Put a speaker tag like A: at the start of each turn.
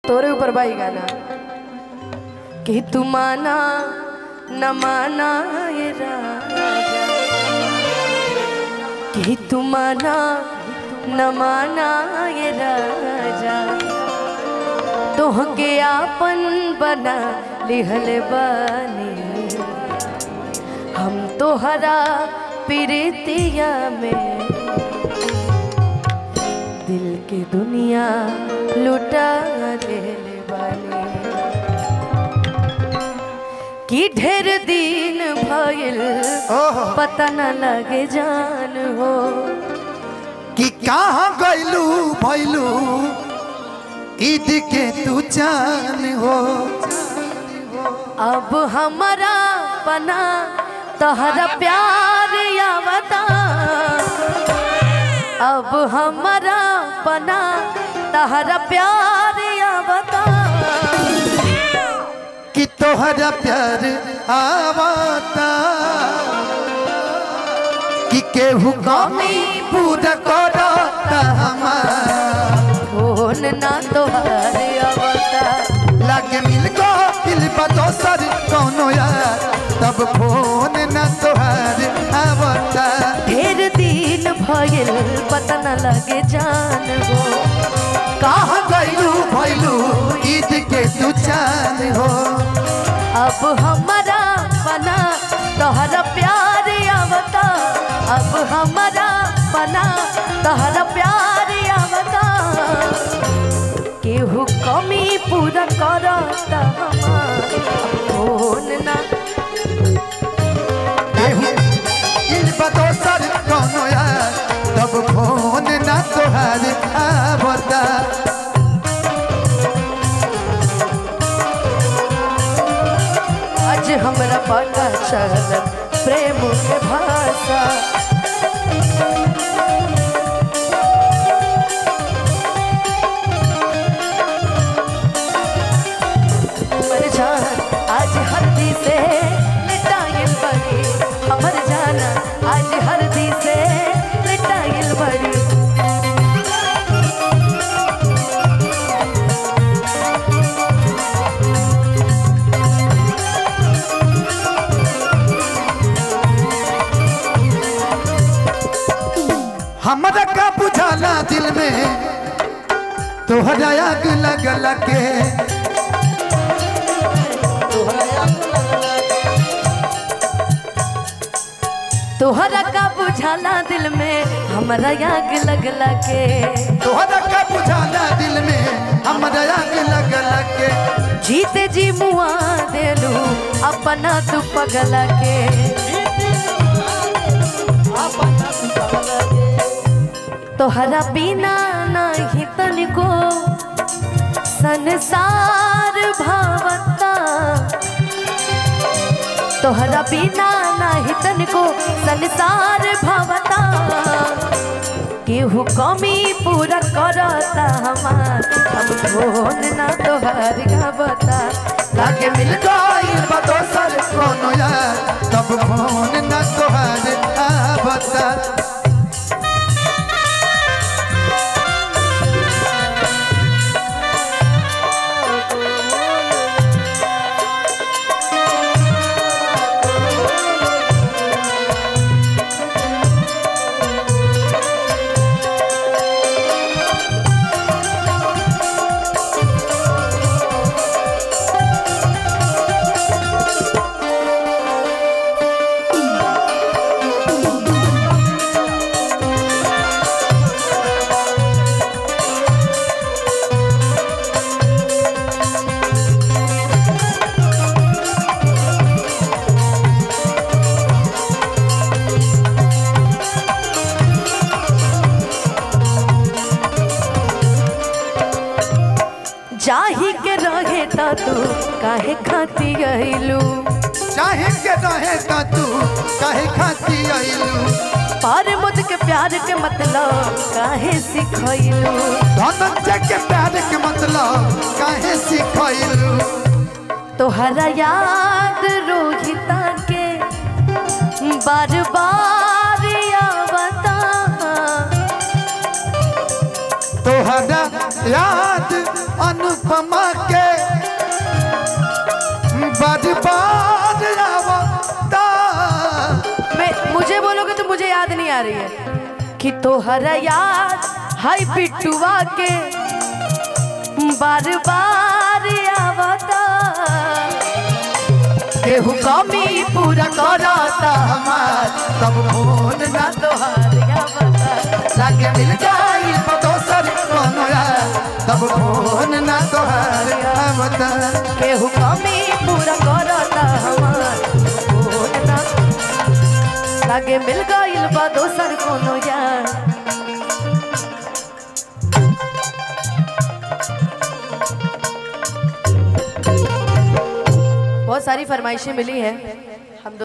A: तोरे ऊपर बाई गाना कि तू माना न माना ये राजा कि तू माना न माना ये राजा तोहके आपन बना लिहल बानी हम तोहरा प्रीतिया में दिल के दुनिया लुटा देले बानी कि ढेर दिन भइल
B: ओहो
A: पता न लगे जान हो
B: कि कहाँ गइलू भइलू ईद के तू जान हो
A: अब हमारा बना तहरा प्यार आवता अब हमारा बना तहरा प्यार आवता
B: कि तोहरा प्यार आवता कि केहू कमी पूरा करता हमार
A: फोन ना तोहर आवता
B: लागे मिल गो दिल बा दोसर कौनो यार तब फोन न तोहार आवता
A: ढेर दिन भइल पता न लगे जान हो
B: कहाँ गइलू भइलू ईद के तू जान हो
A: अब हमारा बना तोहरा प्यार आवता अब हमारा बना तोहरा प्यार आवता केहू कमी पूरा करता हमार फोन ना
B: केहू दिल बा दोसर कौनो यार तब फोन न तोहार आवता
A: आज हमरा पता चल प्रेम के भाषा हमर जान आज हल्दी से लिटाइल बड़ी हमर जान आज हल्दी से लिटाइल बड़ी
B: हमरा का बुझाला दिल में तोहरा आग लगल के
A: तोहरा का बुझाला दिल में हमरा आग लगला के
B: तोहरा का बुझाला दिल में हमरा आग लगल के
A: जीते जी मुआ देलू अपना तू पगला के तोहरा बिना नहीं तनिको संसार भावता तोहरा बिना नहीं तनिको संसार भावता केहू कमी पूरा करता हमार हम फोन ना तोहर गावता
B: लागे मिल गइल बा दोसर कोनो यार तब फोन न तोहार आवता
A: जाही के रहे त तू काहे खाती गइलू
B: चाहे के रहे का तू काहे खाती आइलू
A: पर मुझ के प्यार के मतलब काहे सिखैलू
B: धनंजय के प्यार के मतलब काहे सिखैलू
A: तोहरा याद रोहिता के बार बार आवता
B: तोहरा याद अनुप अनुपमा के बार बार आवता
A: मैं मुझे बोलोगे तो मुझे याद नहीं आ रही है कि तोहरा याद हाय बिट्टुआ के बार बार आवता केहू कमी पूरा करता
B: हमार तब फोन ना
A: तोहार आवता
B: लागे मिल जाई तो दोसर कोनो यार तब फोन ना तोहार आवता
A: केहू कमी पूरा करता हमार फोन ना लागे मिल गइल बा दोसर कोनो यार बहुत सारी फरमाइशें मिली हैं